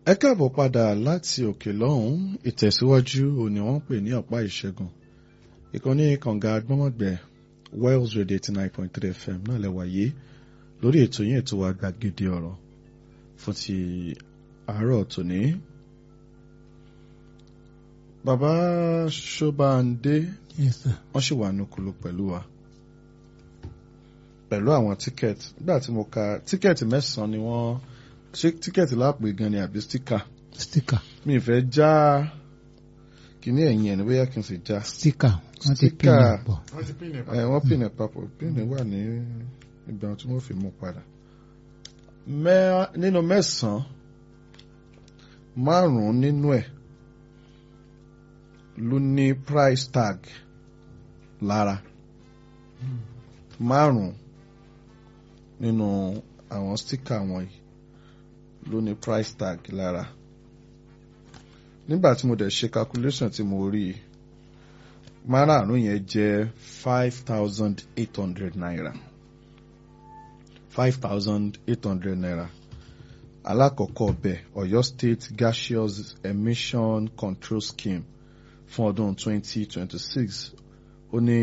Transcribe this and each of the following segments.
ẹ káàbọ̀ padà láti òkè lọ́hùn ìtẹ̀síwájú òní wọ́n pè ní ọ̀pá ìṣẹ́gun ìkànnì kànga agbọ́mọ̀gbẹ́ Wells Radio eighty nine point three FM náà lẹ́wà yé lórí ètò yẹn ètò wa gbàgede ọ̀rọ̀ fún ti àárọ̀ tòní. bàbá Ṣọ́bàndé Yes, sir. wọ́n sì wà nùkúlù pẹ̀lú wa pẹ̀lú àwọn tíkẹ́ẹ̀tì nígbà tí mo ka tíkẹ́ẹ̀tì mẹ́sàn-án ni wọ́n ṣé tíkẹ́ẹ̀tì lápè gan ni àbí stíkà Sticker. mi ì fẹ́ já kíní ẹ̀yìn ẹ̀ ní bóyá kí n sì já Sticker. Wọ́n ti pín Sticker. in pọ̀. ẹ̀ wọ́n pìnì papọ̀ pìnì wà ní ìgbà tí wọ́n fi mú padà. Mẹ́- nínú mẹ́sàn-án márùn-ún nínú ẹ̀ ló ní price tag lára márùn-ún nínú àwọn stíkà wọ̀nyí ló ní price tag lára nígbà tí mo dẹ̀ ṣe calculation tí mo rí i márààrún yẹn jẹ́ five thousand eight hundred naira five thousand eight hundred naira alákọ̀ọ́kọ́ ọbẹ̀ Ọ̀yọ́ State Gaseous Emission Control Scheme fún ọdún twenty twenty six ó ní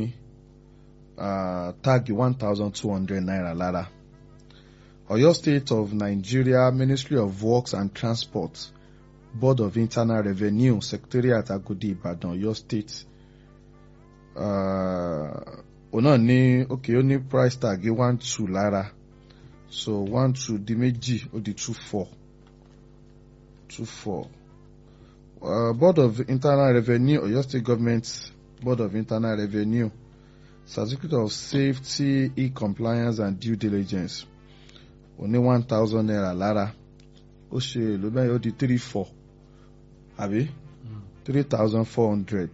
ah, táàgì one thousand two hundred naira lára Ọ̀yọ́ State of Nigeria Ministry of Works and Transport Board of Internal Revenue Secretariat Agodi Ìbàdàn Ọ̀yọ́ State òun náà ní ok ó ní price tag one two lára so one two di méjì ó di two four two four uh, board of internal revenue Ọ̀yọ́ state government board of internal revenue certificate of safety e-compliance and due diligence ó ní one thousand naira lára ó ṣe èlò bẹ́ẹ̀ ó di three four àbí three thousand four hundred.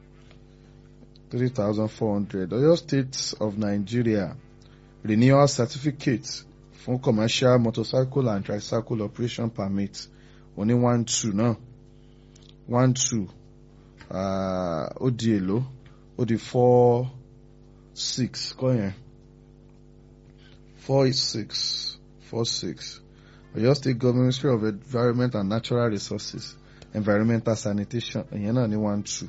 3,400. Oyo State of Nigeria renewal certificate fún commercial motorcycle and tricycle operation permit oní one two náà one two uh, ó di èlò ó di four six kọ́ yẹn four six four six Oyo State Government Ministry of Environment and Natural Resources Environmental Sanitation ìyẹn náà ní one two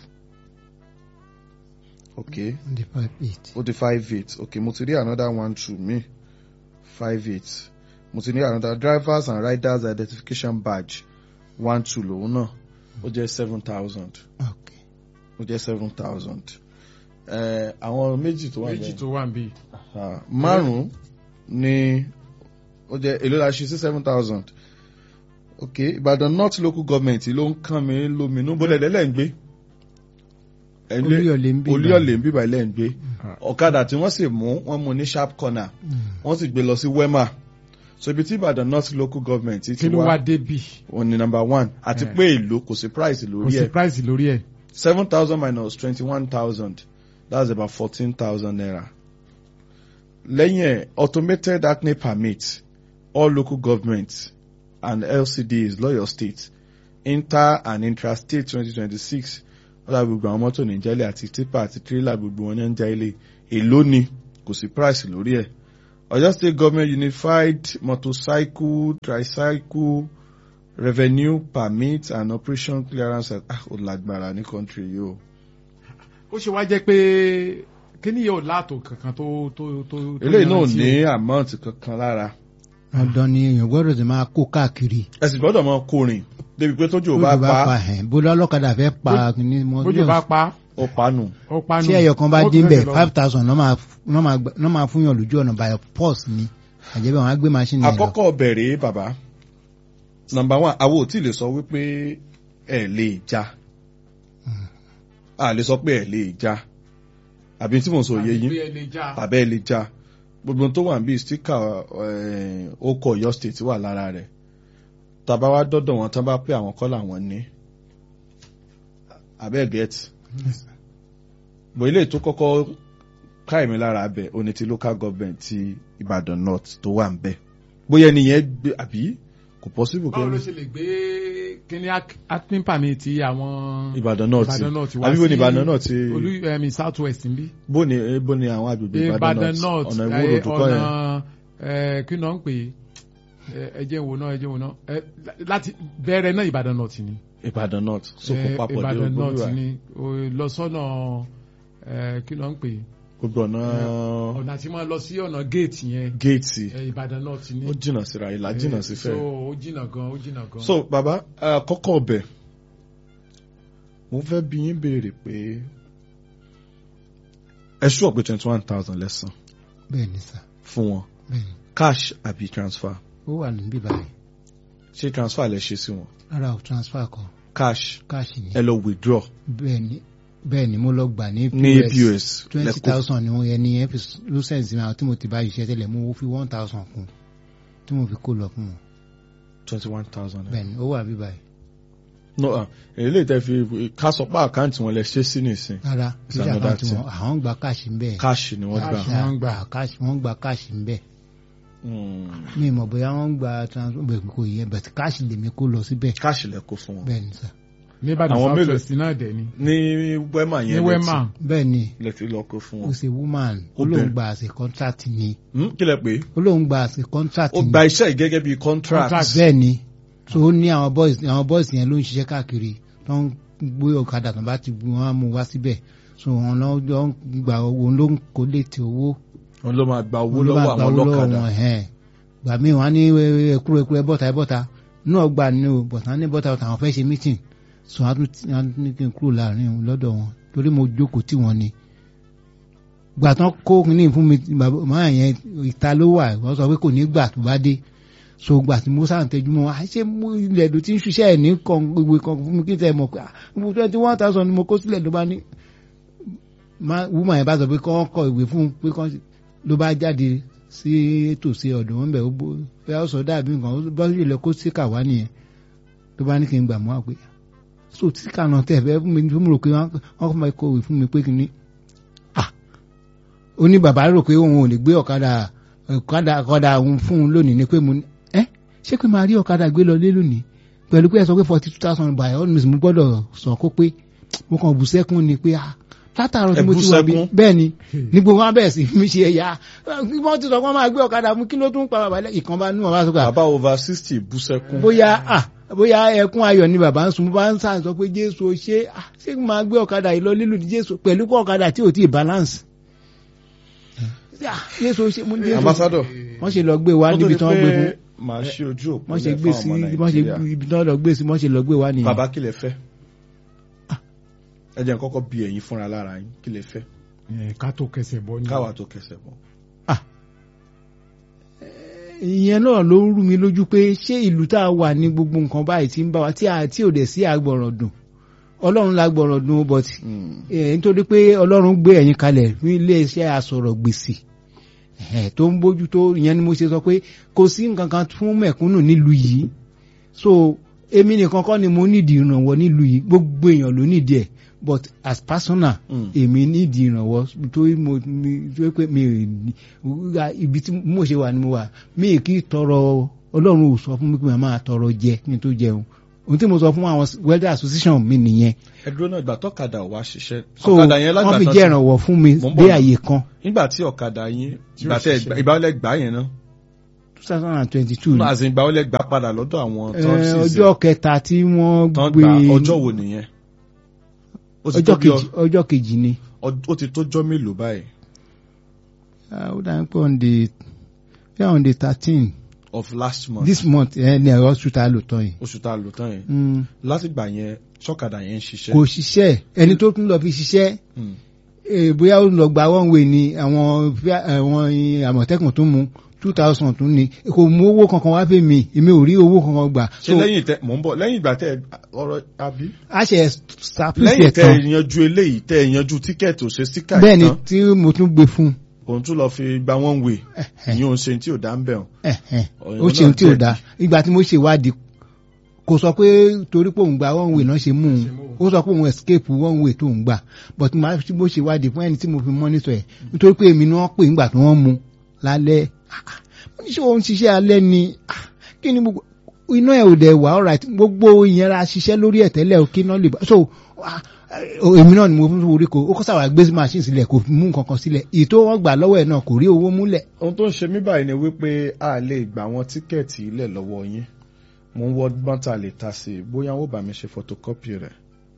okay The five eight. ó di five eight okay mo ti rí another one two mi five eight mo ti rí another drivers and riders identification badge one two lòun náà ó jẹ́ seven thousand Okay. ó jẹ́ seven thousand àwọn méjì tó wà méjì bẹ́ẹ̀ tó wà ń bí. Ah, márùn-ún ni ó jẹ́ èló la ṣe sí seven thousand okay Ìbàdàn North local government ló ń kàn mí lóminú bólẹ̀ lẹ́lẹ́ ń gbé Ẹ̀ ń gbé- Olúyọ̀lé ń bí Olúyọ̀lé ń bíbá ilẹ̀ ń gbé ọ̀kadà tí wọ́n sì mú wọ́n mú ní sharp corner wọ́n sì gbé lọ sí wema so ibi tí Ìbàdàn North local government ti kí ló wá wá débì òun ni number one àti Eh. pé èlò kò sí price kò lórí sí ẹ̀ price lórí ẹ̀. seven thousand minus twenty-one thousand that's about fourteen thousand naira. lẹ́yìn ẹ̀ automated acne permit all local governments and LCDs lọ́yọ̀ state inter and intrastate twenty twenty six ọ̀dà gbogbo àwọn mọ́tò nìjẹ́lẹ̀ àti tipa àti tírélà gbogbo wọn ní ń já ilé èló ni kò sí price lórí ẹ̀ Ọ̀yọ́ state government unified motorcycle tricycle revenue permit and operation clearance ah ó lágbára ní country yìí o. ó ṣe wá jẹ́ pé kíní yóò láàtò kankan tó tó tó. tó eléyìí náà yanrantí ní o. amount kankan lára Dandan ni èèyàn gbọ́dọ̀ ti máa kó káàkiri. ẹ sì gbọ́dọ̀ mọ kórìn débi pé tójú ò bá Bójú pa pa ẹ̀ bó lọ́lọ́kadà fẹ́ pa ní mọ́. bójú bá pa ó panu. ó pa nù. Tí ẹyọ kan bá ó dín tún bẹ̀ tẹ̀lé lọ. five thousand náà máa náà máa gbà- náà máa fún yàn lójú ọ̀nà by pause ni. Àjẹbẹ́ wọn á gbé machine yẹn lọ. àkọ́kọ́ bẹ̀rẹ̀ bàbá number one àwọn ò tí lè sọ wípé ẹ lè já a lè sọ pé ẹ lè já àbí tí mo sọ yé yín Àbí ẹ lè já. tàbí ẹ lè já gbogbo tó wà níbi stika okò Ọ̀yọ́ state wà lára rẹ̀ tàbá wá dọ́dọ̀ wọn tán bá pé àwọn kọ́ làwọn ní abẹ́ gẹ̀ẹ́tì bọ̀ ilé tó kọ́kọ́ káìmí lára abẹ oní ti local government ti Ìbàdàn North tó wà ń bẹ bóyá ẹnìyẹn gbé àbí kò possible báwo ló kí ṣe lè gbé kíní acting permit ti àwọn Ìbàdàn North Ìbàdàn North wá àbí bó ni sí Ìbàdàn North ti olú ẹ̀mí south west ń bí. bó ni bó ni àwọn agbègbè Ìbàdàn Ìbàdàn North North ọ̀nà eh, ìwúrò tó kọ́ yẹn ọ̀nà eh, kí náà ń pè é ẹ ẹ jẹ́ wo náà ẹ jẹ́ wo náà ẹ láti bẹ̀rẹ̀ náà Ìbàdàn náà ti ní. Ìbàdàn north sókun Ẹ, papọ̀ dé Ìbàdàn náà ti Ògbólúwà ní o, lọ sọ́nà ẹ, kí ló ń pè é? gbogbo ọ̀nà ọ̀nà tí máa lọ sí ọ̀nà géètì yẹn géètì ẹ, Ìbàdàn náà ti ní. ó jìnnà síra ìlà jìnnà sí Eh, so fẹ́. ó jìnnà gan ó jìnnà gan. so bàbá àkọ́kọ́ ọbẹ̀ mo fẹ́ bí yín béèrè pé ẹ ṣú ọ̀pẹ twenty one thousand lẹ́sàn bẹ́ẹ̀ ni sà fún wọn bẹ́ẹ̀ ni cash àbí transfer ó wà níbí báyìí ṣé transfer lẹ ṣe sí wọn rárá o transfer kan cash káàṣì ni ẹ lọ withdraw bẹ́ẹ̀ ni bẹ́ẹ̀ ni mo lọ gbà ní ní POS twenty lẹ́kọ̀ọ́ thousand ni wọ́n yẹ ní ẹ fi lucent mi àwọn tí mo ti bá ṣiṣẹ́ tẹ́lẹ̀ mo fi one thousand kún tí mo fi kó lọ fún wọn twenty one thousand. bẹ́ẹ̀ ni ó wà bí báyìí no ah èyí lè tẹ́ fi ká sọ pé àkáǹtì wọn lẹ ṣe sí nìsín rárá It's kí ṣe another àkáǹtì wọn àwọn ń gba káàṣì ń bẹ́ẹ̀ cash ni wọ́n gbà. Cash. wọ́n ń gbà. káàṣì wọ́n ń gba káàṣì ń bẹ́ẹ̀ Hmm. mi mọ̀ bóyá wọ́n ń gba transfer bẹ́ẹ̀ kò yẹ bẹ̀t káàṣì lèmi kó lọ síbẹ̀ cash lẹ kó fún wọn. bẹ́ẹ̀ ni sà ní Ìbàdàn àwọn south mélòó- west náà dẹ̀ ni. ní wema ní yẹn lẹ wema ti- bẹ́ẹ̀ ni lẹ ti lọ kó fún ó wọn. ṣe woman ó Obìnrin. lóun gba àṣẹ contract ni Hmm, kí lẹ pé ó lóun gba àṣẹ contract ó ni gba iṣẹ́ yìí gẹ́gẹ́ bí contract. Contract. bẹ́ẹ̀ ni so ó ní àwọn boys àwọn boys yẹn ló ń ṣiṣẹ́ káàkiri tó ń gbé ọ̀kadà tó bá ti gbé wọn á mú wá síbẹ̀ so wọn lọ jọ ń gba owó ló ń kó létí owó wọn ló máa gba owó ló lọ́wọ́ bá gba àwọn owó lọ́wọ́ ọlọ́kadà. wọn ẹ̀hẹ́n gbà mí wọn á ní ẹkúrò ẹkúrò ẹbọ̀ta ẹbọ̀ta náà gbà ní o bọ̀tà ní bọ́ta ọ̀tà àwọn fẹ́ ṣe meeting so wọn á tún ti- wọn á ní kí n kúrò láàrin wọn lọ́dọ̀ wọn torí mo jókòó tí wọn ni gbà tán kó ní fún mi bàbá máa yẹn ìta ló wà wọ́n sọ pé kò ní gbà tó bá dé so gbà tí mo sáà ń tẹjú mọ́ àṣé mú ilẹ̀ èdò tí ń ṣiṣẹ́ ẹ̀ ní kan gbogbo kan fún mi kí n tẹ́ mọ̀ pé mo twenty one thousand ni mo kó sílẹ̀ ló bá ní má- woman yẹn bá sọ pé kọ́ kọ ìwé fún un pé kọ́ ló bá jáde sí tòsí ọ̀dọ̀ wọn bẹ̀ ó bó bẹ́ẹ̀ ó sọ dàbí nǹkan ó bá sì lọ kó síkà wá nìyẹn ló bá ní kí n gbà mọ́ àpè so síkà náà tẹ̀ fẹ́ fún mi fún mi rò pé wọ́n wọ́n kọ́ máa kọ ìwé fún mi pé kí ni ah ó ní bàbá rò pé òun ò lè gbé ọ̀kadà ọ̀kadà ọ̀kadà òun fún un lónìí ni pé mo ní ẹ́ ṣé pé máa rí ọ̀kadà gbé lọ lé lónìí pẹ̀lú pé ẹ sọ pé forty two thousand by all means mo gbọ́dọ̀ sọ kó pé mo kàn bù sẹ́kún ni pé ah látàárọ̀ tí Ẹ mo bú ti wà bí sẹ́kún? bẹ́ẹ̀ ni ní gbogbo wọn bẹ̀rẹ̀ sí mi ṣe ẹ̀yà wọ́n ti sọ pé wọ́n máa gbé ọ̀kadà mú kí ló tún pa bàbá lẹ́ ìkan bá nú wọn bá sọ pé bàbá over sixty bú sẹ́kún. bóyá ah bóyá ẹkún ayọ̀ ni bàbá ń sun bá ń sàn sọ pé jésù ó ṣe ah ṣé kí n máa gbé ọ̀kadà yìí lọ lílù ní jésù pẹ̀lú pé ọ̀kadà tí ò tí ì balance Ah, jésù ó ṣe mú jésù ambassador wọ́n ṣe lọ gbé wa wọ́n tó níbi di tí wọ́n gbé fún pé màá ṣe ojú òpó wọ́n ṣe lẹ̀ gbé fún sí ọmọ wọ́n ṣe Nàìjíríà. ibi tí wọ́n lọ gbé sí wọ́n ṣe lọ gbé wa nìyẹn bàbá kí lẹ fẹ́ ẹ jẹ́ n kọ́kọ́ bí ẹ̀yin fúnra lára yín kí lẹ fẹ́ ẹ, ká tó kẹsẹ̀ bọ́ ní. káwa tó kẹsẹ̀ bọ̀. ìyẹn náà ló ń rú mi lójú pé ṣé ìlú tá a wà ní gbogbo nǹkan báyìí tí ń bá wa tí a tí ò dẹ̀ sí àgbọ̀rọ̀ dùn ọlọ́run la gbọ̀rọ̀ dùn but eh, nítorí pé ọlọ́run gbé ẹ̀yin kalẹ̀ fún iléeṣẹ́ asọ̀rọ̀ gbèsè eh, tó ń bójú tó ìyẹn ni mo ṣe sọ pé kò sí nǹkan kan fún mẹ̀kúnnù nílùú yìí so èmi nìkan kọ́ ni mo nídìí ìrànwọ́ nílùú yìí gbogbo èèyàn ló nídìí ẹ̀ but as personal Mm. èmi nídìí ìrànwọ́ tó mo mi- tó pé mi ò ní wúra ibi tí mo ṣe wà ni mo wà mi ì kí tọrọ ọlọ́run ò sọ fún mi pé màá máa tọrọ jẹ kí n tó jẹun ohun tí mo sọ fún àwọn welder association mi nìyẹn ẹ dúró náà ìgbà tọ́kadà wá ṣiṣẹ́ so ọ̀kadà yẹn wọ́n fi lágbàtà jẹ́ ìrànwọ́ fún mi Mo ń bọ̀ dé náà. àyè kan nígbà tí ọ̀kadà yín Tí ó ìgbà tẹ ṣiṣẹ́. ìgbàwọlẹ̀ gbà yẹn náà two thousand and twenty-two náà àti ìgbàwọlẹ̀ gbà padà lọ́dọ̀ àwọn tó ń ṣiṣẹ́ ọjọ́ kẹta tí wọ́n tán gbé gba ọjọ́ wo nìyẹn ó ti tó ọjọ́ bí kejì ọjọ́ kejì ni ọ- ó ti tó jọ́ mélòó báyìí Ah, ó dà pé on the yeah, on the thirteen of last month this month ẹ ní ẹ̀rọ hospital lò tán yìí oṣù tá a lò tán yẹn Mm, látìgbà yẹn ṣọ́kadà yẹn ń ṣiṣẹ́ kò ṣiṣẹ́ ẹni tó tún lọ fi ṣiṣẹ́ Mm. eh, bóyá ó lọ gba one way ni àwọn fíà- àwọn àmọ̀tẹ́kùn tó mú two thousand tún ni kò mú owó kankan wá fẹ́ mi èmi ò rí owó kankan gbà ṣé lẹ́yìn tẹ mò ń bọ̀ lẹ́yìn ìgbà tẹ ọ̀rọ̀ àbí a ṣe ṣàpèsè lẹ́yìn tẹ tán yanjú eléyìí tẹ yanjú tíkẹ́ẹ̀tì ò ṣe síkà bẹ́ẹ̀ ni ìtàn tí mo tún gbé fún òun tún lọ fi gba one way Ẹ̀hẹ̀. ìyẹn òun ṣe tí ò dá ń bẹ̀ ọ́n ẹ̀hẹ̀, Ọ̀yọ́ ó ṣe náà ohun tí ò jẹ̀bi. dáa ìgbà tí mo ṣe ìwádìí kò sọ pé torí pé òun gba one way náà ṣe mú un ó sọ pé òun escape one way tó ń gbà but màá tí mo ṣe ìwádìí fún ẹni tí mo fi monitor ẹ̀ nítorí pé èmi ni wọ́n pè nígbà tí wọ́n mú lálẹ́ Ah, mo ní ṣé òun ṣiṣẹ́ alẹ́ ni Ah, kí ni gbogbo iná ẹ̀ ò dẹ̀ wá alright gbogbo ìyẹn ra ṣiṣẹ́ lórí ẹ̀ tẹ́lẹ̀ ò kí iná lè bá so ah, eh, èmi náà ni mo fún orí ko ó kọ́ sáwà gbé machine sílẹ̀ kò mú nǹkan kan sílẹ̀ èyí tó wọ́n gbà lọ́wọ́ ẹ̀ náà kò rí owó múlẹ̀ ohun tó ń ṣe mí báyìí ni wípé a lè gbà wọn tíkẹ́ẹ̀tì ilẹ̀ lọ́wọ́ yín mo ń wọ́ gbọ́n tá a lè ta sí i bóyá wọ́n bá mi ṣe photocopy rẹ̀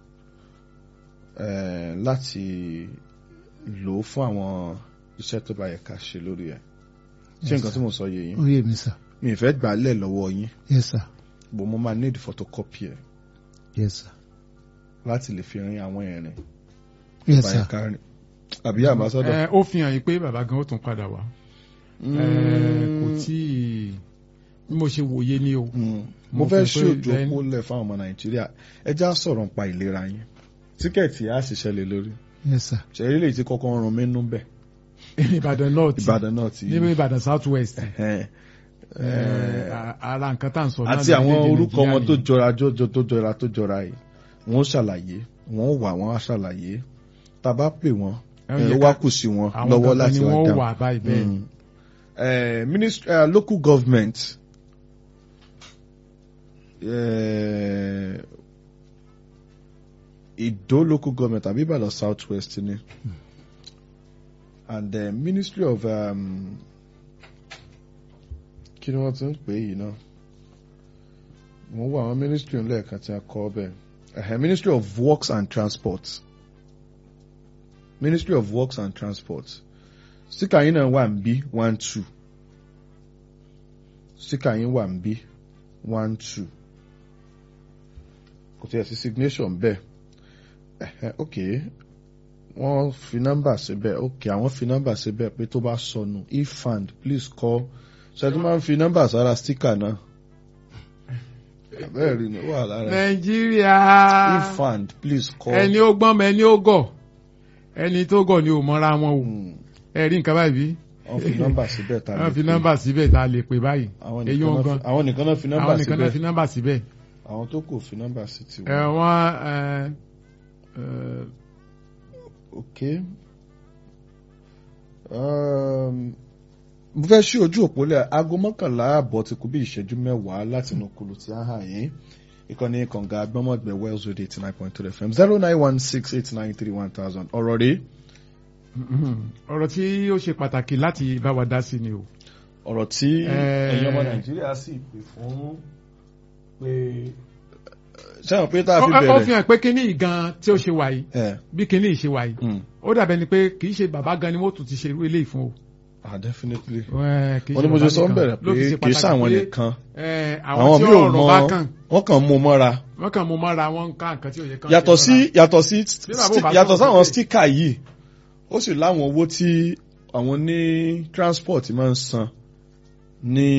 eh, láti lò ó fún àwọn iṣẹ́ tó bá yẹ ká ṣe lórí ẹ̀ ṣé Yes, nǹkan tí mo sọ yé yín ó yé mi sà mi ì fẹ́ gbà á lẹ̀ lọ́wọ́ yín yes sir bó mo máa need photocopy ẹ̀ yes sir láti lè fi rin àwọn ẹ̀rìn yes bá yẹ sir ká rìn àbí àbásọ́dọ̀. ẹ ó fi hàn yín pé bàbá gan ó tún padà wá ẹ kò tí ì bí mo ṣe wòye ni o Mm. mo Mo fẹ́ fi ṣe pé òjò then- kó lẹ̀ fáwọn ọmọ nàìjíríà ẹ já sọ̀rọ̀ nípa ìlera yín tíkẹ́ẹ̀tì á ṣiṣẹ́ lé lórí yes sir ṣẹ̀rí lè ti kọ́kọ́ ń rún mí nú bẹ̀ Ìbàdàn north ìbàdàn náà ti níbi Ìbàdàn south west Ẹ̀hẹ́n. ara nǹkan tá à ń sọ náà àti àwọn lórílẹ̀-èdè orúkọ wọn tó Nàìjíríà jọra jọjọ tó jọra tó jọra yìí wọ́n ṣàlàyé wọ́n wà wọ́n á ṣàlàyé tá a bá pè wọ́n Ẹ ẹ̀, yẹ ó ká- wá kù sí wọn àwọn lọ́wọ́ kankan láti ni wá wọ́n dáhùn. wà báyìí bẹ́ẹ̀ Mm. Eh, ministry, uh, local government eh, Ido local government àbí Ìbàdàn south west ni and the ministry of um, kí ni wọ́n ti ń pè é yìí náà wọ́n wọ àwọn ministry lẹ́ẹ̀kan tí a kọ́ bẹ́ẹ̀ Ẹ̀hẹ̀, ministry of works and transport ministry of works and transport síkà yín náà wà ń bí one two síkà yín wà ń bí one two kò tí ẹ̀ sí signation bẹ́ẹ̀ ẹ̀hẹ́ ok wọ́n fi nọ́mbà síbẹ̀ ok àwọn fi nọ́mbà síbẹ̀ pé tó bá sọnù if found please call ṣẹ́ni máa ń fi nọ́mbà sára síkà náà bẹ́ẹ̀ rí ni ó wà lára Nàìjíríà if found please call. ẹni ó gbọ́n mọ ẹni ó gọ̀ ẹni tó gọ̀ ni ò mọ́ra wọn o Hmm, ẹ rí nǹkan báyìí bí wọ́n fi nọ́mbà síbẹ̀ tá a wọ́n lè fi pè. nọ́mbà síbẹ̀ tá a lè pè báyìí àwọn èyí nìkan wọn náà gan fi- àwọn nìkan náà fi nọ́mbà àwọn nìkan náà fi síbẹ̀ nọ́mbà síbẹ̀ àwọn tó kò fi nọ́mbà sí ti ẹ wọ́n. wọ́n ẹ ẹ ok Um, mo fẹ́ ṣí ojú òpó lẹ̀ aago mọ́kànlá àbọ̀ ti kú bí ìṣẹ́jú mẹ́wàá láti inú kulu tí a hàn yín ìkànnì kànga agbọ́mọ̀gbẹ̀ wells radio eighty nine point three fm zero nine one six eight nine three one thousand ọ̀rọ̀ rèé ọ̀rọ̀ tí ó ṣe pàtàkì láti bá wa dá sí ni o ọ̀rọ̀ tí Eh. ẹ̀yin ọmọ nàìjíríà sì pè fún pé sẹ́wọ̀n pé tá a fi Ó- ó fi bẹ̀rẹ̀ hàn pé kíní ìgan tí ó ṣe wà yìí ẹ̀ bí kíní ìṣe wà yìí mm, ó dàbẹ̀ ni pé kì í ṣe bàbá gan ni wọ́n tún ti ṣe irú eléyìí fún o. ah definitely Ẹ, kì í wọ́n ṣe ní mo ṣe bàbá sọ ń nìkan. bẹ̀rẹ̀ Ló fi pé ṣe kì í pàtàkì ṣàwọn pé, nìkan ẹ, àwọn àwọn tí mi ò ọ̀rọ̀ mọ bá kàn wọ́n kàn mú mọ́ra wọ́n kàn mú mọ́ra wọn ń ká nǹkan tí ò yẹ kán yàtọ̀ ṣe sí mọ́ra. yàtọ̀ sí Bí bàbá ò bá yàtọ̀ sọ̀rọ̀ sáwọn sókè. stíkà yìí ó sì láwọn owó tí àwọn ní transport máa ń san ní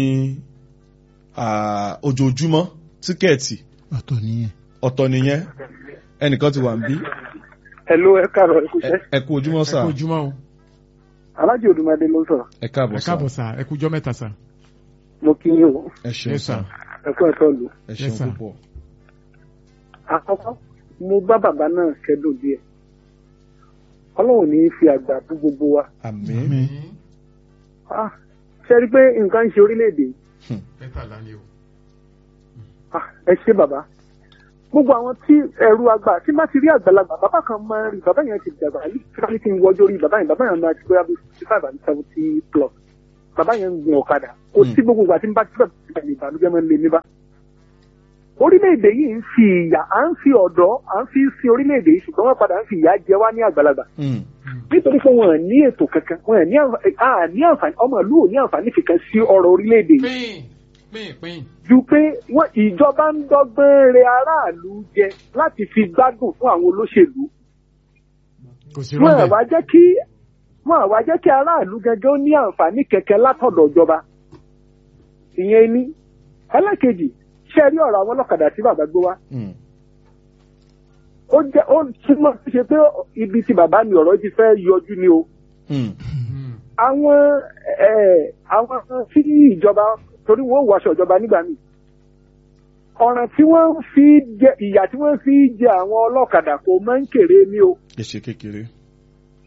ah, ojoojúmọ́ tíkẹ́ẹ̀tì ọ̀tọ̀ nìyẹn ọ̀tọ̀ nìyẹn ẹnìkan ti wà ń bí Hello, ẹ káàárọ̀ ẹ kú Ẹ- iṣẹ́. ẹ kú ojúmọ́ ẹ sà kú ojúmọ́ o Alájì Odùmadé ló ń sọ̀rọ̀. ẹ ẹ káàbọ̀ sà káàbọ̀ sà ẹ kú jọ́ mẹ́ta sà. Mo kí yín o. ẹ ṣeun Yes, sà sir. Ẹ kú ẹ̀tọ́ lù. ẹ Yes, ṣeun sir. púpọ̀ Àkọ́kọ́, mo bá bàbá náà kẹ́dùn díẹ̀. Ọlọ́run ní í fi àgbà bú gbogbo wa. àmín Ah, Ṣé ẹ rí i pé nǹkan ń ṣe orílẹ̀-èdè yìí? mẹ́tàlá ni o. Ah, Ẹ ṣé bàbá. Gbogbo àwọn tí ẹ̀rù àgbà tí má ti rí àgbàlagbà bàbá kan máa ń rí bàbá yẹn ti dàgbà yìí tí wọ́n ti ń wọ́jọ́ rí bàbá yẹn bàbá yẹn máa ti gbé abẹ́ fifty five and seventy plus. Bàbá yẹn ń gun ọ̀kadà. Kò sí gbogbo ìgbà tí ń bá tí bàbá yẹn ìbànújẹ́ máa ń lé mi bá. orílẹ̀-èdè yìí ń fi ìyà à ń fi ọ̀dọ́ à ń fi sin orílẹ̀-èdè yìí ṣùgbọ́n wọ́n padà ń fi ìyà jẹ wá ní àgbàlagbà Mm, nítorí pé wọn ò ní ètò kankan wọn ò ní àǹfà- à ní àǹfààní ọmọ ìlú ò ní àǹfààní kankan sí ọrọ̀ orílẹ̀-èdè yìí pín pín pín. ju pé wọn ìjọba ń dọ́gbọ́n re aráàlú jẹ láti fi gbádùn fún àwọn olóṣèlú kò sí wọn rọ́bẹ̀. àwa jẹ́ kí wọn àwa jẹ́ kí aráàlú gẹ́gẹ́ ó ní àǹfààní kẹ̀kẹ́ látọ̀dọ̀ ìjọba ìyẹn ní ẹlẹ́kejì ṣe rí ọ̀rọ̀ àwọn ọlọ́kadà tí bàbá gbé wá mm, ó jẹ́ ó túmọ̀ sí ṣe pé ibi tí bàbá mi ọ̀rọ̀ ti fẹ́ yọjú ni o mm, Mm. àwọn ẹ̀ àwọn tí ìjọba torí wọ́n wọ aṣọ ìjọba nígbà míì ọ̀ràn tí wọ́n fi jẹ ìyà tí wọ́n fi jẹ àwọn ọlọ́kadà kò máa ń kéré ní o ẹ ṣe kékeré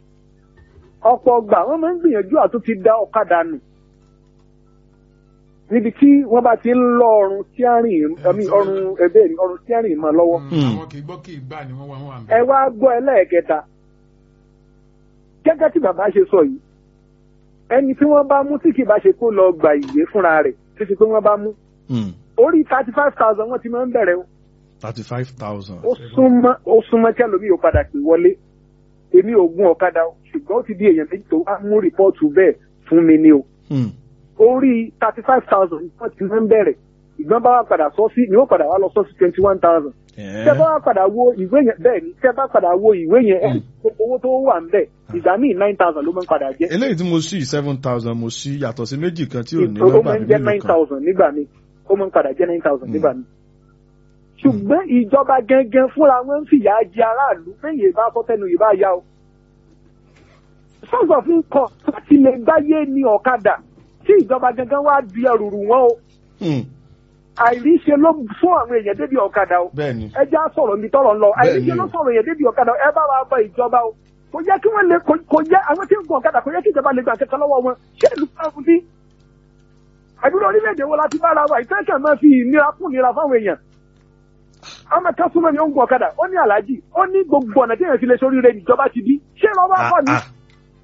ọ̀pọ̀ ọgbà wọ́n máa ń gbìyànjú àtúntì da ọ̀kadà nù níbi tí wọ́n bá ti ń lọ ọrùn steering ẹ̀mí ọrùn ẹ̀bẹ̀ rí ọrùn steering mọ́ lọ́wọ́. Hmm. àwọn kì í gbọ́ kì í gbà ni wọ́n wà wọ́n wà ń ẹ bẹ̀. wá gbọ́ ẹlẹ́ẹ̀kẹta gẹ́gẹ́ tí bàbá ṣe sọ yìí ẹni tí wọ́n bá mú tí kì bá ṣe kó lọ gba ìwé fúnra rẹ̀ títí pé wọ́n bá mú Hmm. orí thirty five thousand wọ́n ti máa ń bẹ̀rẹ̀ o. thirty five thousand. ó súnmọ́ ó súnmọ́ kí ẹlòmíì ó padà pè wọlé èmi ò gun ọ̀kadà o ṣùgbọ́n ó ti di èèyàn méjì tó wá mú rìpọ́ọ̀tù bẹ́ẹ̀ fún mi ni o Hmm. orí thirty five thousand wọ́n ti máa ń bẹ̀rẹ̀ ìgbọ́n bá wà padà sọ sí ni ó padà wá lọ sọ sí twenty one thousand Eh. tẹ́ bá wà padà wo ìwé yẹn bẹ́ẹ̀ ni tẹ́ bá padà wo ìwé yẹn ẹ̀ owó tó wà ń bẹ̀ ìgbà míì nine thousand ló máa ń padà jẹ́ eléyìí tí mo ṣí seven thousand mo ṣí yàtọ̀ sí méjì kan tí ò ní ó nọ́mbà máa ń mi jẹ́ mélòó nine kan. thousand nígbà míì ó máa ń padà jẹ́ nine thousand Mm. nígbà míì. ṣùgbọ́n ìjọba gangan fúnra wọn ń fìyà jẹ aráàlú péye bá sọ tẹnu yìí bá yá o. sọ́sọ̀ fún kọ láti lè gbáyé ní ọ̀kadà tí ìjọba gangan wá di ẹrù rù wọ́n o Hmm. àìríṣe ló fún àwọn èèyàn débi ọ̀kadà o bẹ́ẹ̀ni. ẹ já sọ̀rọ̀ mi tọrọ lọ Bẹ́ẹ̀ni àìríṣe ló o. sọ̀rọ̀ èèyàn débi ọ̀kadà ẹ bá wa bọ ìjọba o kò yẹ kí wọ́n lè kò- kò yẹ àwọn tí ń gun ọ̀kadà kò yẹ kí ìjọba lè gbà kẹ́kẹ́ lọ́wọ́ wọn ṣé ìlú fún bí àdúrà orílẹ̀-èdè wo la ti bára wa ìtẹ́kẹ̀ máa fi ìnira fún ìnira fáwọn èèyàn ọmọ kan súnmọ́ ni ó ń gun ọ̀kadà ó ní aláàjì ó ní gbogbo ọ̀nà tí èèyàn ti lè sórí rẹ̀ níjọba ti bí ṣé lọ́wọ́ Ah, akọ ni. ah.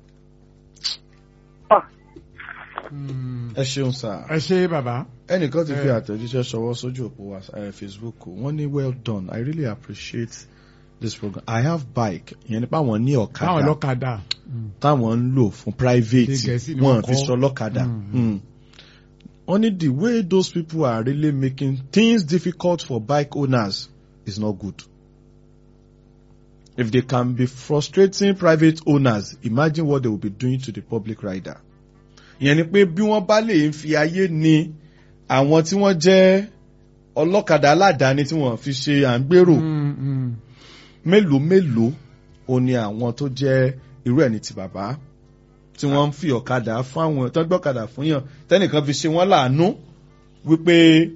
Ah, Hmm. ẹ ṣeun sá. ẹ ṣe bàbá. ẹnìkan ti fi Eh. àtẹ̀jíṣẹ́ ṣọwọ́ sójú òpó wa eh, facebook wọ́n ní well done i really appreciate this program i have bike ìyẹn nípa àwọn ní báwọn ọ̀kadà lọ́kadà. Hmm. táwọn ń lò fún private Ní Gẹ̀ẹ́sì ni wọn wọ́n fi kọ́. sọ lọ́kadà. Mm. Mm. wọ́n ní the way those people are really making things difficult for bike owners is not good. If they can be frustrating private owners, imagine what they will be doing to the public rider. Ìyẹn ni pé bí wọ́n bá lè fi ayé ni àwọn tí wọ́n jẹ́ ọlọ́kadà aládàáni tí wọ́n fi ṣe à ń gbèrò Hmm, hmm. mélòó mélòó o ní àwọn tó jẹ́ irú ẹni ti bàbá tí wọ́n ń fi ọ̀kadà fún àwọn tó ń gbọ́kadà fún yàn tẹ́nìkan fi ṣe wọ́n láàánú wípé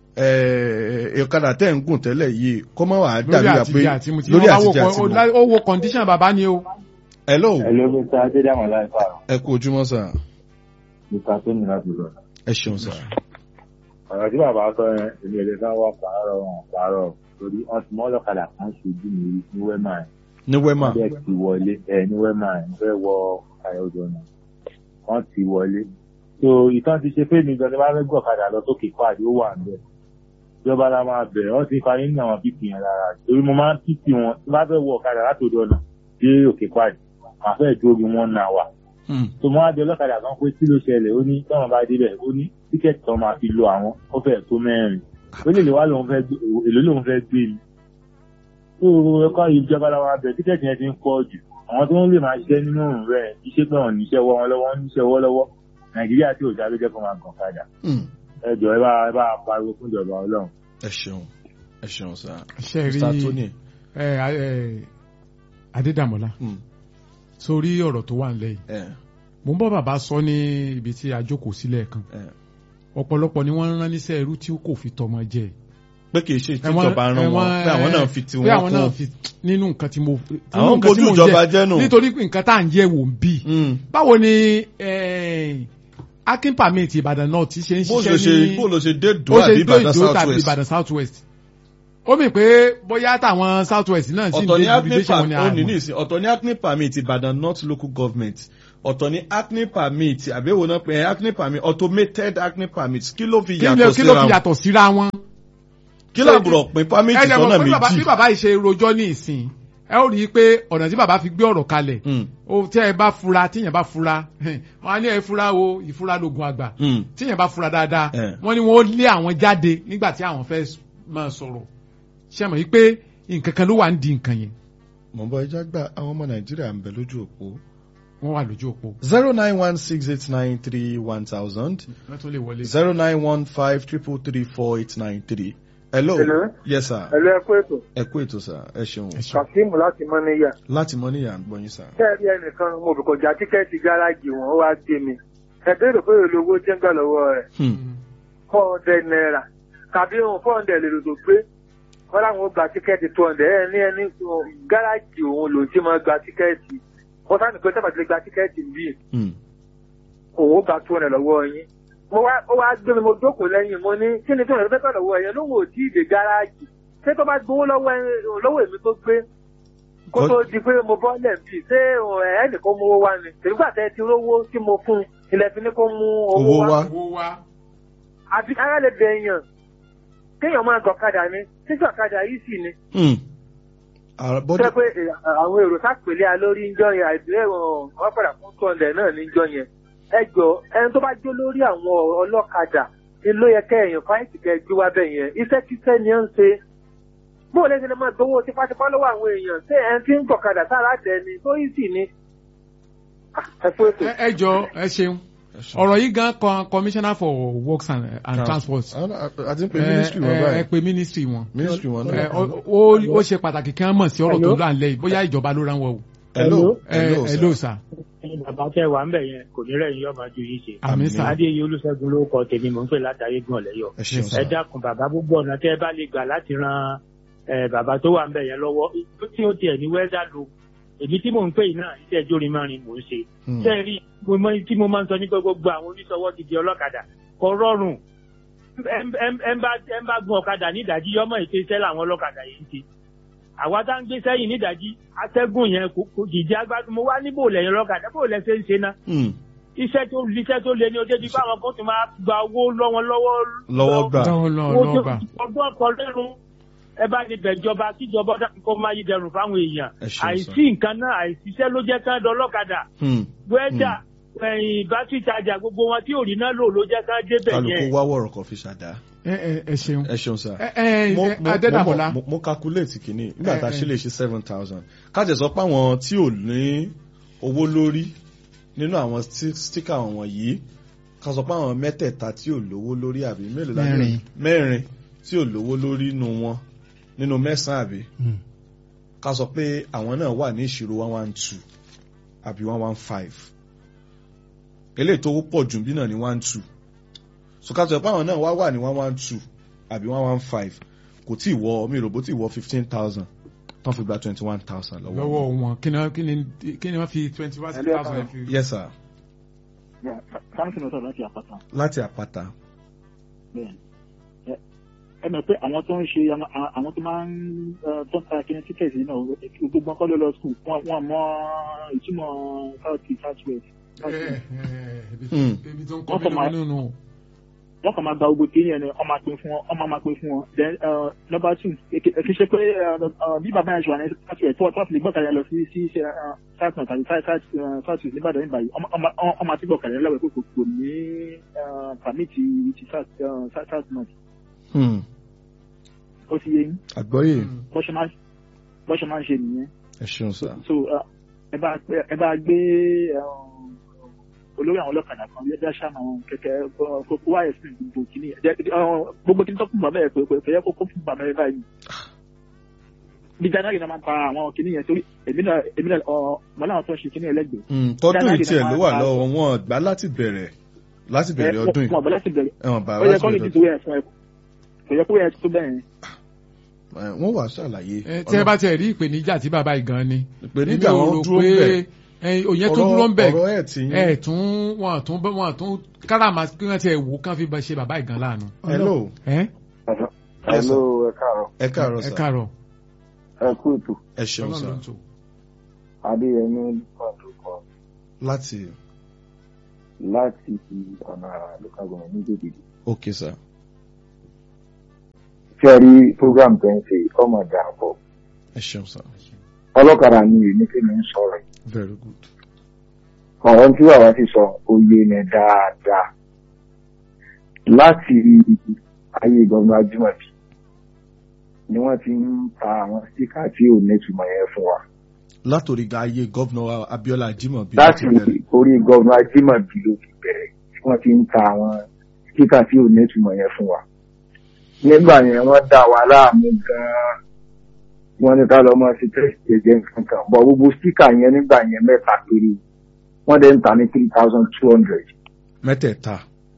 eh, ọ̀kadà tẹ́ ń gùn tẹ́lẹ̀ yìí kó má wàá lórí dàbí àpé àtijọ́ àti mu tí lórí wọ́n bá wò àtijọ́ àti kọ́ mu. ó wo condition bàbá ni o. hello Hello, Mr. Adédàmọ̀ láìpẹ́ àrùn. ẹ kú ojúmọ́ sà Mr. Tómi láti lọ. ẹ ṣeun sà. Ọ̀rọ̀ tí bàbá sọ yẹn, èmi ò lè fẹ́ wọ́ pààrọ̀ wọn pààrọ̀ torí wọ́n ti mọ́ ọlọ́kadà kan ṣojú mi rí ní Wẹ́mà ẹ̀. ní wema Bẹ́ẹ̀ ti wọlé ẹ̀ ní Wẹ́mà ẹ̀ ń fẹ́ wọ ayọ̀dọ̀ náà. Wọ́n ti wọlé. So ìtàn ti ṣe pé mi gan ni wọ́n fẹ́ gbọ́ ọ̀kadà lọ sókè pàdé ó wà níbẹ̀. Ìjọba la máa bẹ̀rẹ̀ wọ́n ti parí ní àwọn pípì yẹn lára. Torí mo máa ń pípì wọn tí wọ́n fẹ́ wọ ọ̀kadà látòdò náà dé òkè pàdé. Màá fẹ́ dúró bí wọ́n náà wà Hmm. tó mọ́ adé ọlọ́kadà kan pé tí ló ṣẹlẹ̀ ó ní tọ́wọ́n bá débẹ̀ ó ní tíkẹ́ẹ̀tì tó máa fi lo àwọn ó fẹ́ tó mẹ́rin ó lè lè wá lòun fẹ́ gbé èlò lòun fẹ́ gbé mi. tó o ẹ̀kọ́ ìjọba làwọn abẹ tíkẹ́ẹ̀tì yẹn ti ń pọ̀ jù àwọn tó ń lè máa ṣiṣẹ́ nínú òrùn rẹ̀ iṣẹ́ pé wọ́n níṣẹ́ wọ́ wọn lọ́wọ́ níṣẹ́ wọ́ lọ́wọ́ nàìjíríà tí òjá ló jẹ́ kó máa gàn kadà Hmm. ẹ jọ ẹ bá ẹ bá pariwo fún ìjọba ọlọ́run. ẹ ṣeun ẹ ṣeun sà. ṣe rí mr tony. ẹ ẹ Adédàmọ́lá Hmm. sórí ọ̀rọ̀ tó wà nílẹ̀ yìí Eh, mo ń bọ́ bàbá sọ ní ibi tí a jókòó sílẹ̀ kan eh. ọ̀pọ̀lọpọ̀ ni wọ́n ń rán níṣẹ́ irú tí kò fi tọmọ jẹ pé kì í ṣe Ẹ̀wọ̀n- ìtìjọba rán wọn ẹ̀wọ̀n- pé àwọn náà fi ti pé wọn àwọn náà kún. fi nínú nǹkan tí mo nínú àwọn nǹkan tí bójú mo ń ìjọba jẹ. jẹ́ nù. nítorí pé nǹkan tá à ń yẹ wò ń bì Hmm. báwo ni akin permit Ìbàdàn náà ti ṣe ń bó ló ṣe ṣiṣẹ́ ní bó ló ṣe dé ó dùn ṣe àbí dó ìbàdàn ìdó south tàbí west. Ìbàdàn south west ó mì pé bóyá táwọn south west náà sì ń ọ̀tọ̀ ní dé acne invitation wọn permit ni ó ní àmọ́ nísìn ọ̀tọ̀ ní acne permit ìbàdàn north local government ọ̀tọ̀ ní acne permit àbẹ̀wò náà pé acne permit automated acne permit kí ló fi kí ló yàtọ̀ kí ló síra fi wọn yàtọ̀ síra wọn. kí làbùrọ̀ pín permit ẹ jẹ́ sọ́nà mọ̀ pé bàbá- bí méjì. bàbá yìí ṣe rojọ́ ní ìsìn ẹ ó rí i pé ọ̀nà tí bàbá fi gbé ọ̀rọ̀ kalẹ̀ Hmm, ó tẹ́ ẹ bá fura tíyẹn bá fura wọn á ní ẹ fura o ìfura lógun àgbà hmm. tíyẹn bá fura dáadáa Eh. wọ́n ní wọ́n lé àwọn jáde nígbà tí àwọn fẹ́ máa sọ̀rọ̀ ṣe mọ̀ yìí pé nǹkan kan ló wà ń di nǹkan yẹn mo ń bọ ẹja gba àwọn ọmọ nàìjíríà ń bẹ lójú òpó wọ́n wà lójú òpó zero nine one six eight nine three one thousand wọ́n tún lè wọlé. zero nine one five triple three four eight nine three. hello Hello. yes sir ẹ̀lú ẹ̀kú ètò ẹ kú ètò sir ẹ ṣeun Ẹ ṣeun. kazeem láti mọ́níyà láti mọ níyà ń gbọ́ yín sir. kẹ́ẹ̀rí ẹnìkan mo bì kọjá tíkẹ́ẹ̀tì gáràjì wọn ó wá gbé mi ẹ̀bẹ̀rẹ̀ pé èlò owó jẹ́ ń gbà lọ́wọ́ rẹ̀ Hmm. four hundred naira tàbí ohun four hundred lè lò tó gbé wọ́n láwọn ó gba tíkẹ́ẹ̀tì two hundred ẹ̀ ní ẹni gáràjì òun lòún ti máa gba tíkẹ́ẹ̀tì wọ́n sáà nìkan sábà ti lè gba tíkẹ́ẹ̀tì bíi Hmm. òun ó gba two hundred lọ́wọ́ yín mo wá ó wá gbé mi mo jókòó lẹ́yìn mo ní kí ni tó ń fẹ́ tọ̀dọ̀ wọ ẹ̀yẹ lóhùn òtí ìdè gáràjì ṣé tó bá gbowó lọ́wọ́ ẹ- lọ́wọ́ èmi tó gbé kó tó di pé mo bọ́ lẹ̀ bí ṣé ẹnìkan mú owó wá ni tèmígbà tẹ́ ti rówó tí mo fún un ilẹ̀ fi ní kó mú owó owó wá wá owó wá. àti ara lè bẹ èèyàn kéèyàn máa gọ̀kadà ni títí ọ̀kadà yìí sì ni Hmm. Àrà- bọ́dọ̀- jẹ́ pé eh, àwọn èrò sápèlé alórí ń jọ yẹn àìsílẹ̀ wọn padà fún tọ́ndẹ̀ náà ní jọ yẹn ẹ jọ ẹni tó bá jó lórí àwọn ọlọ́kadà ni ló yẹ kẹ́ ẹ̀yàn fáìtì kẹ́ ẹ gbé wá bẹ̀ yẹn iṣẹ́ kíṣẹ́ ni ó ń ṣe bóòlù ẹsẹ̀ lè máa gbowó tipátipá lọ́wọ́ àwọn èèyàn ṣé ẹni tí ń gọ̀kadà sára tẹ̀ ni tó yìí sì ni Ah, ẹ fún ètò. ẹ ẹ jọ ẹ ṣeun Ẹ ṣeun. ọ̀rọ̀ yìí gan kan commissioner for works and, and transport a ti ń pe ẹ ministry wọn ẹ- ẹ báyìí pe ministry wọn ministry wọn ẹ náà. ó- ó ó ṣe pàtàkì kí wọ́n mọ̀ sí ọ̀rọ̀ tó Hello? là ń lẹ́yìn bóyá ìjọba ló rán wọn o hello ẹ hello ẹ sir. ló sà ẹ̀yin bàbá tẹ wà ń bẹ̀ yẹn kò ní rẹ̀ yín yọ̀ máa ju yín ṣe. àmì Àmín. sà adéyẹ olùṣègùn ló kọ tèmi mò ń pè látàrí gan lẹ́yọ̀. ẹ ṣeun Yes, ẹ sir. dákun bàbá gbogbo ọ̀nà tẹ́ ẹ bá lè gbà láti ran ẹ, bàbá tó wà ń bẹ̀ yẹn lọ́wọ́ tí ó tiẹ̀ ní wẹ́dà lò èmi tí mò ń pè yìí náà iṣẹ́ jórin márùn mò ń ṣe. Hmm. ṣé ẹ rí mo mọ- tí mo máa ń sọ ní gbogbo àwọn oníṣòwò ti di ọlọ́kadà kò rọrùn ẹ ń- ẹ ń- ẹ ń bá ẹ ń bá gun ọ̀kadà nídàájí yọmọ ètè iṣẹ́ làwọn ọlọ́kadà yìí ń ṣe àwa tá ń gbé sẹ́yìn nídàájí atẹ́gùn yẹn kò kò jìjì agbádùn mo wá níbò lẹ́yìn ọlọ́kadà bò lẹ́sẹ̀ ń ṣe ná Hmm. iṣẹ́ tó iṣẹ́ tó lé ní ojú ẹbí báwọn kan ti máa gba owó lọ́wọ́ lọ́wọ́ lọ́wọ́ gbà dáwọn lọ owó lọ tó gbà ọdún ọkọ̀ lẹ́rùn ẹ bá ní bẹ̀jọba kíjọba dákun kó máa yí dẹrùn fáwọn èèyàn Ẹ ṣeun, àìsí nǹkan náà àìsíṣẹ́ ló jẹ́ kán dọlọ́kadà Hmm. wẹ́dà ẹ̀yìn bátìrì tajà gbogbo wọn tí ò rí náà lò ló jẹ́ kán débẹ̀ kálukú yẹn wá wọ̀rọ̀ kan fi ṣàdá ẹ ẹ ẹ ṣeun ẹ ṣeun sir. ẹ ẹ mo ẹ, mo- adédàbọlá mo- mo calculate kìíní nígbà tá a Eh, ṣe lè ṣe seven thousand kájẹ sọ pé àwọn tí ò ní owó lórí nínú àwọn sti- sticker wọn yìí ká sọ pé àwọn mẹ́tẹ̀ẹ̀ta tí ò lówó lórí àbí mélòó la ní? Mẹ́rin. mẹ́rin tí ò lówó lórí nínú wọn nínú mẹ́sàn-án àbí Hmm. ká sọ pé àwọn náà wà ní ìṣirò one one two àbí one one five eléyìí tó pọ̀ jù bí náà ní one two so ká sọ pé àwọn náà wá wà ní one one two àbí one one five kò tí ì wọ mi rògbò tí ì wọ fifteen thousand tán fi gba twenty one thousand lọ́wọ́ lọ́wọ́ wọn kí ni kí ni kí ni wọ́n fi twenty one Ẹlẹ́ka. thousand fi. yes sir sáńsì ló sọ̀rọ̀ láti àpáta láti àpáta bẹ́ẹ̀ ẹ ẹ mọ̀ pé àwọn tó ń ṣe àwọn- àwọn tó máa ń eh, tó ń ta kíni tíkẹ́ẹ̀tì náà gbogbo ọkọ ló lọ skul wọn mọ ìtumọ̀ south east south west ẹ ẹ ẹ Hmm. ibi tó ń kọ́ Wọ́n kàn mi máa- nínú wọ́n kàn máa gba gbogbo kíni yẹn ni wọ́n máa pín fún wọn wọ́n máa máa pín fún wọn then eh, number two kì í ṣe pé eh, eh, bí bàbá yẹn ṣe wà ní south west tó ti lè gbọ́kàlẹ̀ lọ sí sí ṣe eh, south north àti south south eh, south east nígbàdàn nígbà yìí wọ́n máa ti gbọ́kàlẹ̀ lọ́wọ́ pé kò kò ní eh, pàmìtì ti south eh, south south north Hmm. ó ti yé yín àgbọ́yé bọ́ ṣe máa bọ́ ṣe máa ń ṣe nìyẹn ẹ ṣeun sir so uh, ẹ bá gbé ẹ bá gbé um, olórí àwọn ọlọ́kadà kan lẹ́dá ṣáà àwọn kẹ̀kẹ́ kókó wáyé sí gbogbo kìíní ẹ̀ jẹ́ uh, gbogbo kìíní tó kún bàbá ẹ̀ pé pé yẹ kó kó fún bàbá ẹ̀ báyìí bí january náà máa ń ta àwọn kìíní yẹn torí èmi náà èmi náà ọ mọ láwọn tó ń ṣe kìíní ẹlẹ́gbẹ̀ẹ́ Hmm. tọdún January yìí tiẹ̀ náà ló máa wà ń ta- lọ́wọ́ wọn gbà láti bẹ̀rẹ̀ láti bẹ̀rẹ̀ ọdún yìí wọn bọ̀ láti bẹ̀rẹ̀ ẹ̀wọ̀n bá ó yẹ láti kọ́ lè bẹ̀rẹ̀ ti tó yẹn fún ẹ kò yẹ kó yẹ tó bẹ́ẹ̀ yẹn Eh, wọ́n wà ṣàlàyé ẹ tí ẹ bá tiẹ̀ rí ìpèníjà tí bàbá yìí gan ni ìpèníjà Èmi ò wọn rò dúró pé, bẹ̀ ẹ, òyìn tó dúró ń bẹ̀ ọ̀rọ̀ ẹ̀ tí ẹ tún wọn tún wọn tún káràmà kí wọn ti ẹ wò kán fi bá ṣe bàbá yìí gan láàánú. hello ẹ Hello, ẹ káàárọ̀. ẹ káàárọ̀ ẹ sir káàárọ̀ Ẹ kú ètò. ẹ ṣeun Ọlọ́run sir ló ń tò. Adéyẹmí Lukman ló kọ láti láti ọ̀nà local government ní Jèjìdì. ok sir Ṣé ẹ rí program tó ń ṣe ọmọ ìdàpọ̀? ẹ ṣeun sir Ọlọ́kadà ni èmi kí mi ń sọ̀rọ̀. yìí. very good Ọ̀rọ̀ tí bàbá ti sọ oyè ni dáadáa. Láti ayé gbọ̀ngàn Ajímọ̀bí ni wọ́n ti ń ta àwọn síkà tí ò nítumọ̀ yẹn fún wa. látòrí ga ayé gọ́vnà Abíọ́lá Ajímọ̀bí Láti láti bẹ̀rẹ̀ orí gbọ̀ngàn Ajímọ̀bí ló ti bẹ̀rẹ̀ tí wọ́n ti ń ta àwọn síkà tí ò nítumọ̀ yẹn fún wa. nígbà yẹn wọ́n dá wa láàmú gan-an wọ́n ní ká lọ mọ sí tẹ́sítì ẹ̀jẹ̀ nǹkan kan bọ̀ gbogbo síkà yẹn nígbà yẹn mẹ́ta péré wọ́n dẹ̀ ń ta ní three thousand two hundred mẹ́tẹ̀ẹ̀ta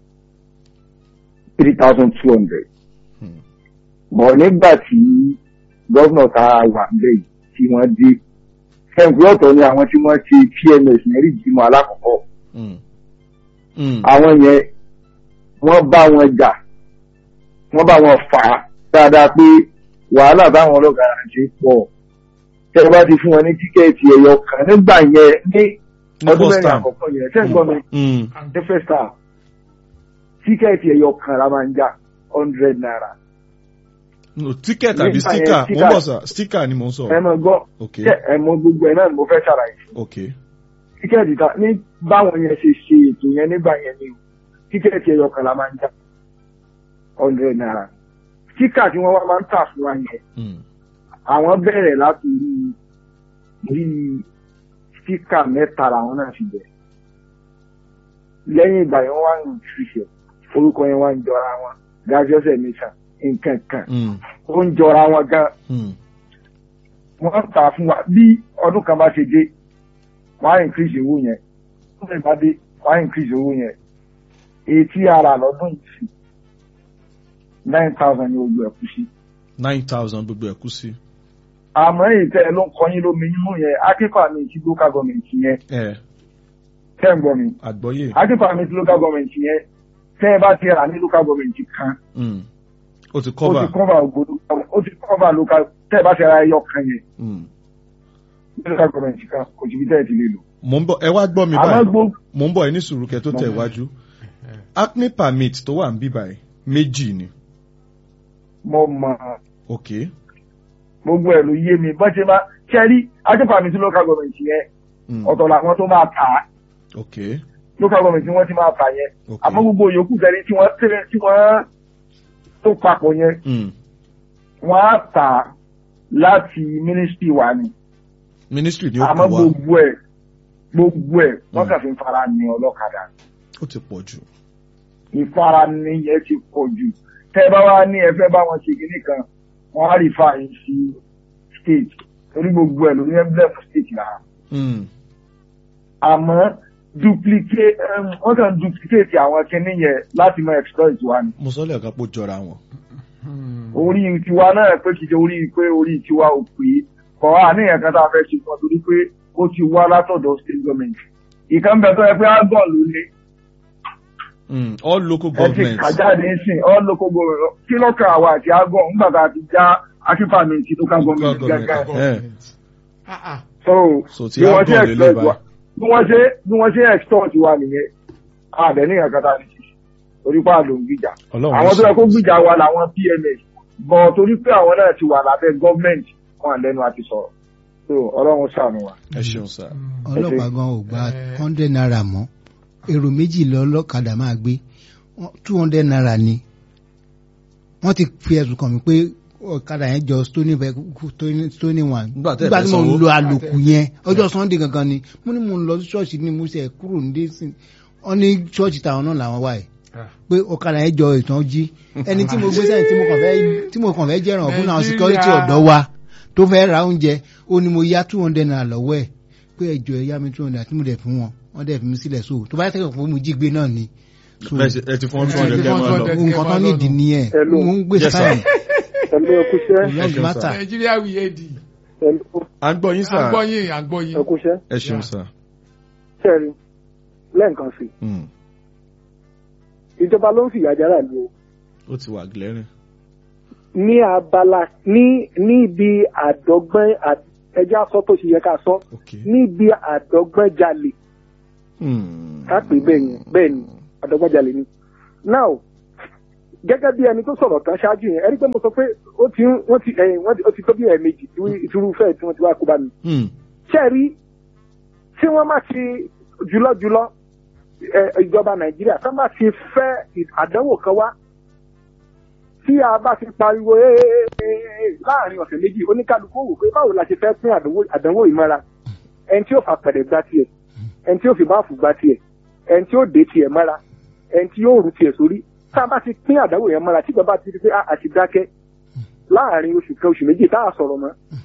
three thousand two hundred Hmm. bọ̀ nígbà tí gọ́vnà tá a wà níbẹ̀ yìí tí wọ́n dé ẹ̀ǹkú ọ̀tọ̀ ni àwọn tí wọ́n ṣe PMS mẹ́rin ìjímọ̀ alákọ̀ọ́kọ́ Hmm. Hmm. àwọn yẹn wọ́n bá wọn jà wọ́n bá wọn fà á dáadáa pé wàhálà táwọn ọlọ́kadà ṣe pọ̀ tẹ́ ẹ bá ti fún wọn ní tíkẹ́ẹ̀tì ẹ̀yọ kan nígbà yẹn ní Ní ọdún first mẹ́rin time. àkọ́kọ́ yẹn tẹ́ ẹ gbọ́ mi Mm. ní first time tíkẹ́ẹ̀tì ẹ̀yọ kan la máa ń jà hundred naira no ticket àbí Nígbà yẹn, sticker mo sticker. ń bọ̀ sà sticker ni mo ń ẹ sọ̀rọ̀ mọ̀ gbọ́ ok tẹ́ ẹ mọ̀ gbogbo ẹ̀ náà ni mo fẹ́ ṣàlàyé ok tíkẹ́ẹ̀tì ta ní báwọn yẹn ṣe ṣe ètò yẹn nígbà yẹn ni o tíkẹ́ẹ̀tì ẹ̀yọ kan la máa ń jà hundred naira tíkà tí wọ́n wá máa ń tà fún wa yẹn Mm. àwọn bẹ̀rẹ̀ láti rí rí tíkà mẹ́ta làwọn náà fi bẹ̀rẹ̀ lẹ́yìn ìgbà yẹn wọ́n wá ń ṣiṣẹ́ orúkọ yẹn wá ń jọra wọn gájọ́sẹ̀ nation nǹkan kan Mm. ó ń jọra wọn gan Mm. wọ́n tà fún wa bí ọdún kan bá ṣe dé wọ́n á increase owó yẹn ọdún kan bá dé wọ́n á increase owó yẹn etí ara lọ́dún yìí sí nine thousand ní gbogbo ẹ̀kú sí. nine thousand gbogbo ẹ̀ kú sí. àmọ́ èyí tẹ́ ẹ ló ń kọyín lómi nínú yẹn akẹ́kọ̀ọ́ àmì ti local government yẹn ẹ tẹ́ ń gbọ́ mi àgbọ́yé. akẹ́kọ̀ọ́ àmì ti local government yẹn tẹ́ ẹ bá ti rà ní local government kan Mm. ó ti ó ti cover. cover ògbódò ó ti cover local tẹ́ ẹ bá ti ra ẹyọ kan yẹn Mm. ní local government kan kò síbi tẹ́ ẹ ti lè lò. mo ń bọ̀ ẹ wá gbọ́ mi àmọ́ báyìí gbogbo mo ń bọ̀ ẹ ní sùúrù kẹ́ tó tẹ̀ Mo- wájú. acne permit tó wà ń bí báyìí méjì ni. mo mọ̀ ok gbogbo ẹ̀ ló yé mi bọ́n ṣe máa ṣẹ́rí akẹ́kọ̀ọ́ àmì ti local government yẹn Mm. ọ̀tọ̀ làwọn tó máa tà á ok local government tí wọ́n ti máa tà yẹn ok. àmọ́ gbogbo yòókù tẹ́lẹ̀ tí wọ́n tẹ́lẹ̀ tí wọ́n tó papọ̀ yẹn Mm. wọ́n á tà á láti ministry wa ni ministry ni ó àmọ́ kù wá gbogbo ẹ̀ gbogbo ẹ̀ wọ́n Mm. kàn fi ń fara ní ọlọ́kadà ó ti pọ̀ jù. ìfarani yẹn ti pọ̀ jù tẹ́ bá wá ní ẹ fẹ́ bá wọn ṣe kinní kan wọ́n á rí fàáyín sí state torí gbogbo ẹ̀ ló ní emblem state lára Mm. àmọ́ duplicate um, wọ́n kàn duplicate àwọn kinní yẹn láti mọ exploit wa ni mo sọ lẹ́ẹ̀kan pé ó jọra wọn. orí tiwa náà pé kìí ṣe orí pé orí tiwa ò pé kọ́ àníyàn kan tá a fẹ́ ṣe fún ọ torí pé ó ti wá látọ̀dọ̀ state government ìkan bẹ tó yẹ pé agbọ̀n ló ní Mm. all local ẹ ti governments. kàjáde sìn all local government kí lọ́kàn àwa àti agbọ̀n nígbà tá a ti já akífàmì ti local government government. gángan Eh. Ah, ah. so so ti bí wọ́n ṣe agbọ̀n lè lè exploit wa báyìí. bí wọ́n ṣe bí wọ́n ṣe extort wa nìyẹn àbẹ̀ ní ìyàn kata ní ṣíṣe torí pé àlò ń gbìjà ọlọ́run àwọn tó yẹ kó ṣe- gbìjà wa làwọn pms bọ̀ torí pé àwọn náà ti wà lábẹ́ gọ́ọ̀mẹ̀ntì wọn lẹ́nu àti sọ̀rọ̀ so ọlọ́run ṣàánú wa. ẹ ṣeun sá. ọlọ́pàá gan ò gba Eh. hundred naira mọ́ èrò méjì lọ ọlọ́kadà máa gbé two hundred naira ni wọ́n ti fi ẹ̀sùn kàn mí pé ọ̀kadà yẹn jọ stony Ve- Stony- stony one Nígbà tẹ́ ẹ nígbà fẹ́ tí mo ń sanwó. lo àlòkù yẹn ọjọ́ sunday gangan ni mo ní mo ń lọ sí ṣọ́ọ̀ṣì ní mo ṣe kúrò ní dẹ́sìn wọ́n ní ṣọ́ọ̀ṣì táwọn náà làwọn wà yìí Ah. pé ọ̀kadà yẹn jọ ìtàn jí ẹni tí mo gbé sẹ́yìn tí mo kàn fẹ́ tí mo kàn fẹ́ jẹ́ràn fún àwọn Nàìjíríà. security ọ̀dọ́ wa tó fẹ́ ra oúnjẹ ó ní mo yá two hundred naira lọ́wọ́ ẹ̀ pé ẹjọ́ ẹ yá mi two hundred tí mo dẹ̀ fún wọn wọ́n dẹ̀ fi mi sílẹ̀ so tó bá yẹ kẹ́kọ̀ọ́ fún mi jí gbé náà ni. So, Bẹ́ẹ̀ ṣe- ẹ ti fọ́n tún ẹ ọ̀rẹ́ ti kẹ́ fọ́n máa lọ. 200. nǹkan tán nídìí nìyẹn Hello. mo ń gbé Yes, sir. sáyẹn ẹ̀mí ẹ̀kúṣẹ́ long Ẹ ṣeun, matter. nàìjíríà wí èdè à ń gbọ́ yín sá. àgbọ̀yìn àgbọ̀yìn. ẹ̀kúṣẹ́ ẹ ṣeun sá. sẹ́ẹ̀rì lẹ́ǹkan sí Mm. ìjọba ló ń fìyà jára lu o ó ti wà glaring. ní abala ní níbi àdọ́gbọ́n à- ẹjẹ́ aṣọ tó ṣe yẹ ká sọ ok. níbi àdọ́gbọ́n jalè Mm. ká pè bẹ́ẹ̀ yẹn bẹ́ẹ̀ ni àdọ́gbọ́n jalè ni. now gẹ́gẹ́ bí ẹni tó sọ̀rọ̀ tán ṣáájú yẹn ẹni pé mo sọ pé ó ti ń- wọ́n ti ẹ̀yìn wọ́n ti- ó ti tó bí ẹ̀ẹ̀mejì tí ìturúfẹ́ tí wọ́n ti wá kó bá mi. Mm. ṣé ẹ rí tí wọ́n má ti jùlọ́jùlọ́ ẹ, ìjọba nàìjíríà tó má ti fẹ́ àdánwò kan wá tí a bá ti pariwo "Ee, ee, ee, ee," láàrin ọ̀sẹ̀ méjì oníkálukú wò pé báwo la ṣe fẹ́ pín àdánwò- àdánwò ìmọ̀ra ẹni tí ó fà pẹ̀lẹ́ gbá tiẹ̀ ẹni tí ó fi báàfù gbá tiẹ̀ ẹni tí ó dé tiẹ̀ mọ́ra ẹni tí yóò rú tiẹ̀ sórí tá a bá ti pín àdánwò yẹn mọ́ra tí ìjọba ti rí pé "Ah, a ti dákẹ́ láàrin oṣù kan oṣù méjì tá a sọ̀rọ̀ mọ́